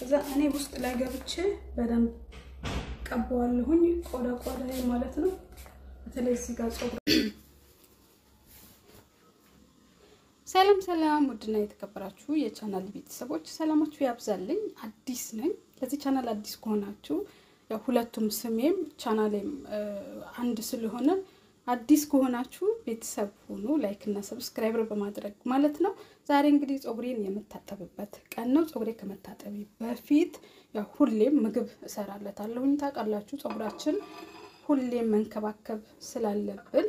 እዛ እኔ ውስጥ ላይ ገብቼ በደንብ ቀባዋለሁኝ ቆዳ ቆዳ ማለት ነው። በተለይ እዚህ ጋር ጸጉር ሰላም ሰላም፣ ውድና የተከበራችሁ የቻናል ቤተሰቦች ሰላማችሁ ያብዛልኝ። አዲስ ነኝ። ለዚህ ቻናል አዲስ ከሆናችሁ ያው ሁለቱም ስሜም ቻናሌም አንድ ስለሆነ አዲስ ከሆናችሁ ቤተሰብ ሁኑ። ላይክ እና ሰብስክራይበር በማድረግ ማለት ነው። ዛሬ እንግዲህ ጸጉሬን የምታጠብበት ቀን ነው። ጸጉሬ ከመታጠቢ በፊት ያው ሁሌም ምግብ እሰራለታለሁኝ። ታውቃላችሁ ጸጉራችን ሁሌም መንከባከብ ስላለብን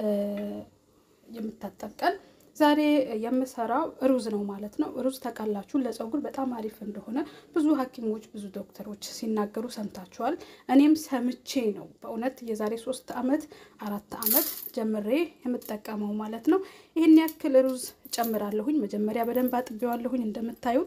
የምታጠብ ቀን ዛሬ የምሰራው ሩዝ ነው ማለት ነው። ሩዝ ታውቃላችሁ ለጸጉር በጣም አሪፍ እንደሆነ ብዙ ሐኪሞች ብዙ ዶክተሮች ሲናገሩ ሰምታችኋል። እኔም ሰምቼ ነው በእውነት የዛሬ ሶስት አመት አራት አመት ጀምሬ የምጠቀመው ማለት ነው። ይህን ያክል ሩዝ ጨምራለሁኝ። መጀመሪያ በደንብ አጥቤዋለሁኝ እንደምታዩት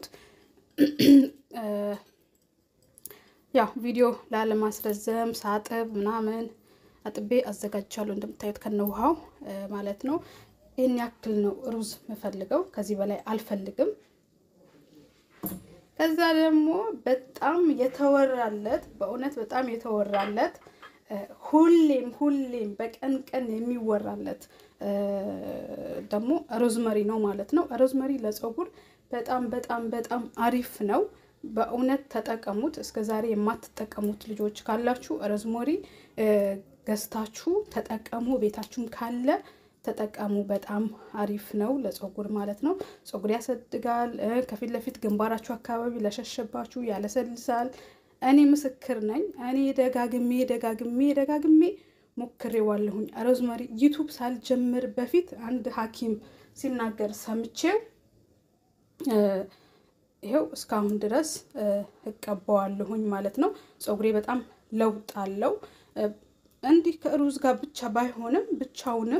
ያው ቪዲዮ ላለማስረዘም ሳጥብ ምናምን አጥቤ አዘጋጅቻለሁ እንደምታዩት ከነውሃው ማለት ነው። ይህን ያክል ነው ሩዝ የምፈልገው፣ ከዚህ በላይ አልፈልግም። ከዛ ደግሞ በጣም የተወራለት በእውነት በጣም የተወራለት ሁሌም ሁሌም በቀን ቀን የሚወራለት ደግሞ ሮዝመሪ ነው ማለት ነው። ሮዝመሪ ለጸጉር በጣም በጣም በጣም አሪፍ ነው። በእውነት ተጠቀሙት። እስከ ዛሬ የማትጠቀሙት ልጆች ካላችሁ ሮዝመሪ ገዝታችሁ ተጠቀሙ። ቤታችሁም ካለ ተጠቀሙ። በጣም አሪፍ ነው ለጸጉር ማለት ነው። ጸጉር ያሳድጋል። ከፊት ለፊት ግንባራችሁ አካባቢ ለሸሸባችሁ ያለሰልሳል። እኔ ምስክር ነኝ። እኔ ደጋግሜ ደጋግሜ ደጋግሜ ሞክሬዋለሁኝ። ሮዝመሪ ዩቱብ ሳልጀምር በፊት አንድ ሐኪም ሲናገር ሰምቼው ይኸው እስካሁን ድረስ እቀባዋለሁኝ ማለት ነው። ጸጉሬ በጣም ለውጥ አለው። እንዲህ ከሩዝ ጋር ብቻ ባይሆንም ብቻውንም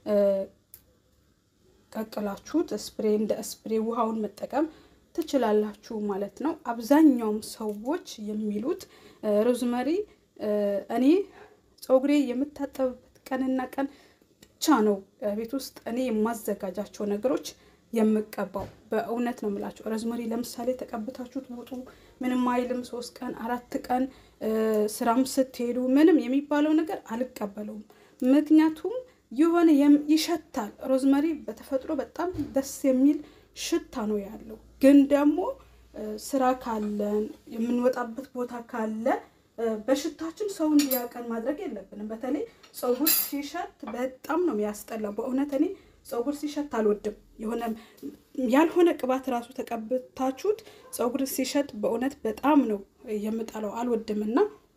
ቀቅላችሁት ስፕሬ እንደ ስፕሬ ውሃውን መጠቀም ትችላላችሁ ማለት ነው። አብዛኛውም ሰዎች የሚሉት ሮዝመሪ እኔ ጸጉሬ የምታጠብበት ቀንና ቀን ብቻ ነው ቤት ውስጥ እኔ የማዘጋጃቸው ነገሮች የምቀባው በእውነት ነው የምላቸው። ሮዝመሪ ለምሳሌ ተቀብታችሁት ውጡ፣ ምንም አይልም። ሶስት ቀን አራት ቀን ስራም ስትሄዱ ምንም የሚባለው ነገር አልቀበለውም። ምክንያቱም የሆነ ይሸታል። ሮዝመሪ በተፈጥሮ በጣም ደስ የሚል ሽታ ነው ያለው። ግን ደግሞ ስራ ካለን የምንወጣበት ቦታ ካለ በሽታችን ሰው እንዲያቀን ማድረግ የለብንም። በተለይ ፀጉር ሲሸት በጣም ነው የሚያስጠላው። በእውነት እኔ ፀጉር ሲሸት አልወድም። የሆነ ያልሆነ ቅባት ራሱ ተቀብታችሁት ፀጉር ሲሸት በእውነት በጣም ነው የምጠላው፣ አልወድም እና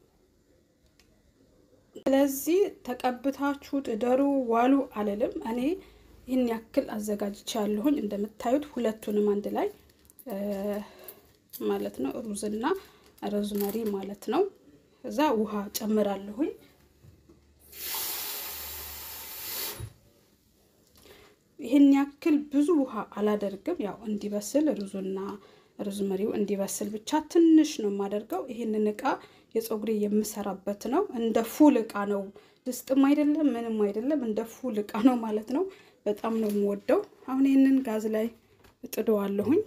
ስለዚህ ተቀብታችሁት እደሩ ዋሉ አልልም። እኔ ይህን ያክል አዘጋጅቼ ያለሁኝ እንደምታዩት ሁለቱንም አንድ ላይ ማለት ነው ሩዝና ሮዝመሪ ማለት ነው። እዛ ውሃ ጨምራለሁኝ። ይህን ያክል ብዙ ውሃ አላደርግም። ያው እንዲበስል ሩዙና ሮዝመሪው እንዲበስል ብቻ ትንሽ ነው የማደርገው። ይህንን እቃ የፀጉሬ የምሰራበት ነው። እንደ ፉል እቃ ነው። ድስጥም አይደለም ምንም አይደለም። እንደ ፉል እቃ ነው ማለት ነው። በጣም ነው የምወደው። አሁን ይህንን ጋዝ ላይ እጥደዋለሁኝ።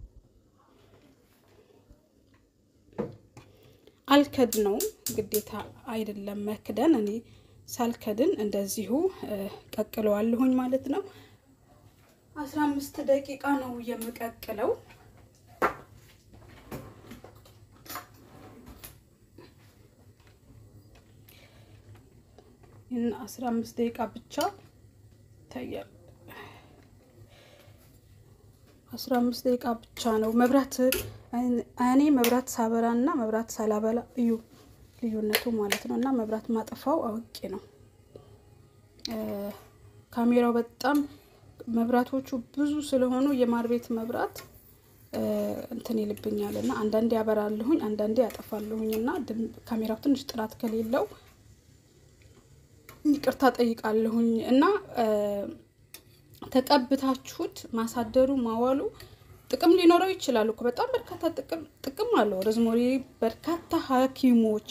አልከድ ነው ግዴታ አይደለም መክደን። እኔ ሳልከድን እንደዚሁ ቀቅለዋለሁኝ ማለት ነው። አስራ አምስት ደቂቃ ነው የምቀቅለው። ይህን አስራ አምስት ደቂቃ ብቻ ይታያል። አስራ አምስት ደቂቃ ብቻ ነው መብራት እኔ መብራት ሳበራ እና መብራት ሳላበላ እዩ ልዩነቱ ማለት ነው። እና መብራት ማጠፋው አውቄ ነው። ካሜራው በጣም መብራቶቹ ብዙ ስለሆኑ የማር ቤት መብራት እንትን ይልብኛል እና አንዳንዴ ያበራለሁኝ፣ አንዳንዴ ያጠፋለሁኝ እና ካሜራው ትንሽ ጥራት ከሌለው ይቅርታ ጠይቃለሁኝ እና ተቀብታችሁት ማሳደሩ ማዋሉ ጥቅም ሊኖረው ይችላል እኮ በጣም በርካታ ጥቅም አለው። ሮዝመሪ በርካታ ሐኪሞች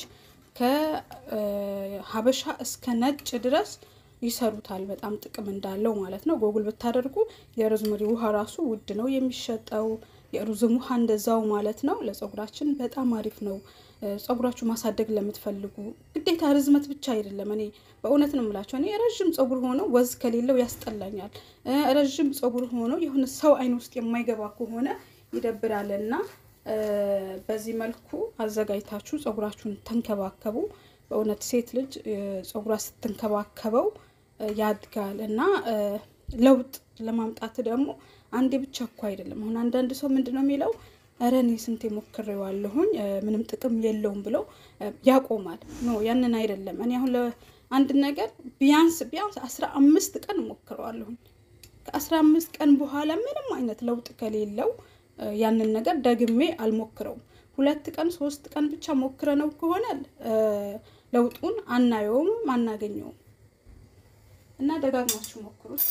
ከሀበሻ እስከ ነጭ ድረስ ይሰሩታል። በጣም ጥቅም እንዳለው ማለት ነው። ጎግል ብታደርጉ የሮዝመሪ ውሃ ራሱ ውድ ነው የሚሸጠው። የሩዝም ውሃ እንደዛው ማለት ነው። ለፀጉራችን በጣም አሪፍ ነው። ፀጉራችሁ ማሳደግ ለምትፈልጉ ግዴታ ርዝመት ብቻ አይደለም። እኔ በእውነት ነው የምላቸው። እኔ ረዥም ፀጉር ሆኖ ወዝ ከሌለው ያስጠላኛል። ረዥም ፀጉር ሆኖ የሆነ ሰው አይን ውስጥ የማይገባ ከሆነ ይደብራል እና በዚህ መልኩ አዘጋጅታችሁ ፀጉራችሁን ተንከባከቡ። በእውነት ሴት ልጅ ፀጉሯ ስትንከባከበው ያድጋል እና ለውጥ ለማምጣት ደግሞ አንዴ ብቻ እኮ አይደለም። አሁን አንዳንድ ሰው ምንድን ነው የሚለው ኧረ እኔ ስንቴ ሞክሬዋለሁኝ ምንም ጥቅም የለውም ብሎ ያቆማል። ኖ ያንን አይደለም። እኔ አሁን ለአንድ ነገር ቢያንስ ቢያንስ አስራ አምስት ቀን ሞክረዋለሁኝ። ከአስራ አምስት ቀን በኋላ ምንም አይነት ለውጥ ከሌለው ያንን ነገር ደግሜ አልሞክረውም። ሁለት ቀን ሶስት ቀን ብቻ ሞክረ ነው ከሆነ ለውጡን አናየውም አናገኘውም። እና ደጋግማችሁ ሞክሩት።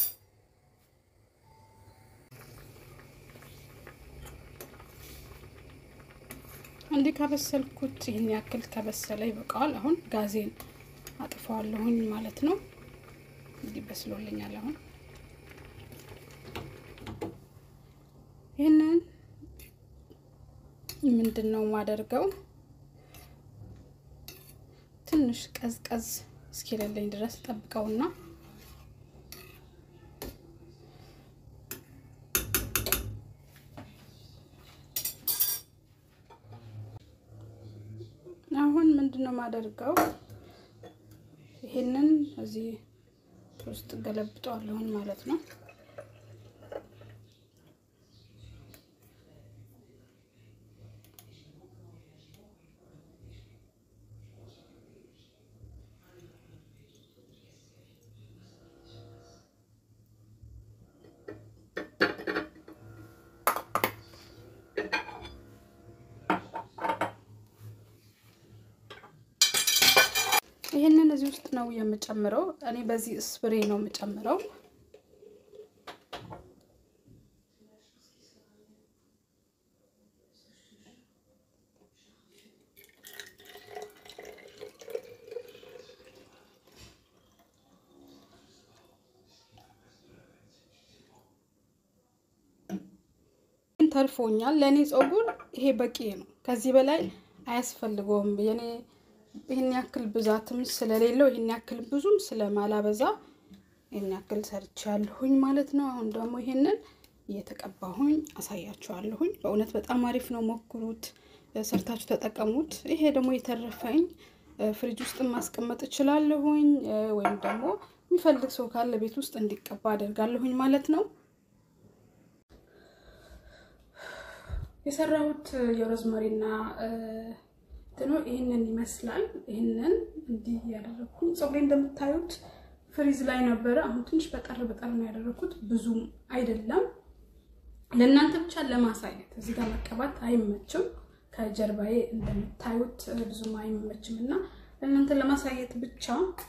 እንዲህ ከበሰልኩት ይህን ያክል ከበሰለ ይበቃዋል። አሁን ጋዜን አጥፈዋለሁኝ ማለት ነው። እንዲህ በስሎልኛል። አሁን ይህንን ምንድን ነው የማደርገው ትንሽ ቀዝቀዝ እስኪለለኝ ድረስ ጠብቀውና አሁን ምንድን ነው የማደርገው ይሄንን እዚህ ውስጥ ገለብጠዋለሁኝ ማለት ነው። ይህንን እዚህ ውስጥ ነው የምጨምረው። እኔ በዚህ ስፕሬ ነው የምጨምረው። ተርፎኛል። ለእኔ ፀጉር ይሄ በቂ ነው። ከዚህ በላይ አያስፈልገውም። የኔ ይህን ያክል ብዛትም ስለሌለው ይህን ያክል ብዙም ስለማላበዛ ይህን ያክል ሰርቻለሁኝ ማለት ነው። አሁን ደግሞ ይሄንን እየተቀባሁኝ አሳያችኋለሁኝ። በእውነት በጣም አሪፍ ነው። ሞክሩት፣ ሰርታችሁ ተጠቀሙት። ይሄ ደግሞ የተረፈኝ ፍሪጅ ውስጥ ማስቀመጥ እችላለሁኝ፣ ወይም ደግሞ የሚፈልግ ሰው ካለ ቤት ውስጥ እንዲቀባ አደርጋለሁኝ ማለት ነው። የሰራሁት የሮዝመሪና እንትኑ ይህንን ይመስላል። ይህንን እንዲህ ያደረግኩኝ ፀጉሬ እንደምታዩት ፍሪዝ ላይ ነበረ። አሁን ትንሽ በጠር በጠር ነው ያደረግኩት፣ ብዙም አይደለም። ለእናንተ ብቻ ለማሳየት እዚህ ጋር መቀባት አይመችም። ከጀርባዬ እንደምታዩት ብዙም አይመችም እና ለእናንተ ለማሳየት ብቻ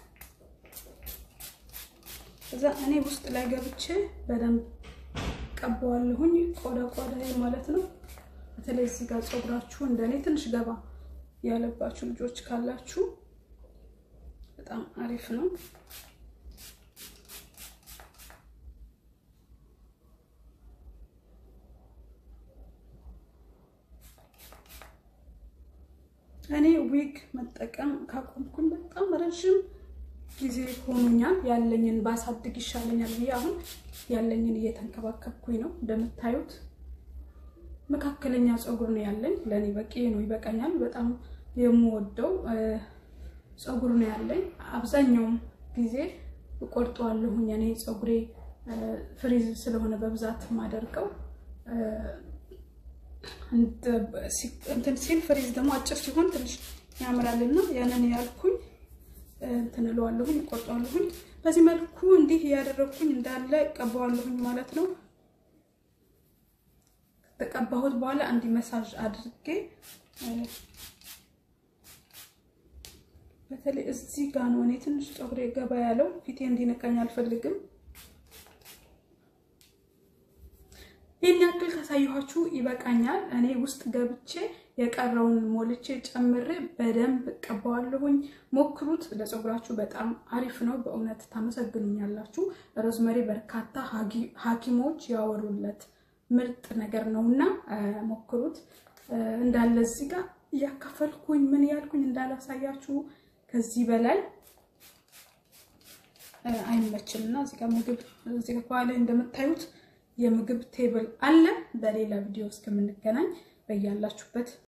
እዛ እኔ ውስጥ ላይ ገብቼ በደንብ ቀባዋለሁኝ፣ ቆዳ ቆዳ ማለት ነው። በተለይ እዚህ ጋር ፀጉራችሁ እንደኔ ትንሽ ገባ ያለባችሁ ልጆች ካላችሁ በጣም አሪፍ ነው። እኔ ዊግ መጠቀም ካቆምኩኝ በጣም ረዥም ጊዜ ሆኖኛል። ያለኝን ባሳድግ ይሻለኛል ብዬ አሁን ያለኝን እየተንከባከብኩኝ ነው። እንደምታዩት መካከለኛ ፀጉር ነው ያለኝ። ለእኔ በቂ ነው፣ ይበቃኛል። በጣም የምወደው ፀጉር ነው ያለኝ። አብዛኛውም ጊዜ እቆርጠዋለሁኝ። እኔ ፀጉሬ ፍሪዝ ስለሆነ በብዛት የማደርገው እንትን ሲል ፍሪዝ ደግሞ አጭር ሲሆን ትንሽ ያምራልና ያንን ያልኩኝ እንትን እለዋለሁኝ፣ እቆርጠዋለሁኝ። በዚህ መልኩ እንዲህ እያደረግኩኝ እንዳለ ቀባዋለሁኝ ማለት ነው። ተቀባሁት በኋላ እንዲህ መሳጅ አድርጌ በተለይ እዚህ ጋር ነው እኔ ትንሽ ፀጉሬ ገባ ያለው ፊቴ እንዲነካኝ አልፈልግም። ይህን ያክል ካሳየኋችሁ ይበቃኛል። እኔ ውስጥ ገብቼ የቀረውን ሞልቼ ጨምሬ በደንብ እቀባዋለሁኝ። ሞክሩት፣ ለፀጉራችሁ በጣም አሪፍ ነው። በእውነት ታመሰግኑኛላችሁ። ሮዝመሪ በርካታ ሐኪሞች ያወሩለት ምርጥ ነገር ነው እና ሞክሩት። እንዳለ እዚህ ጋር እያካፈልኩኝ ምን ያልኩኝ እንዳላሳያችሁ ከዚህ በላይ አይመችም እና እዚህ ጋር ምግብ እዚህ ጋር ከኋላ እንደምታዩት የምግብ ቴብል አለ። በሌላ ቪዲዮ እስከምንገናኝ በያላችሁበት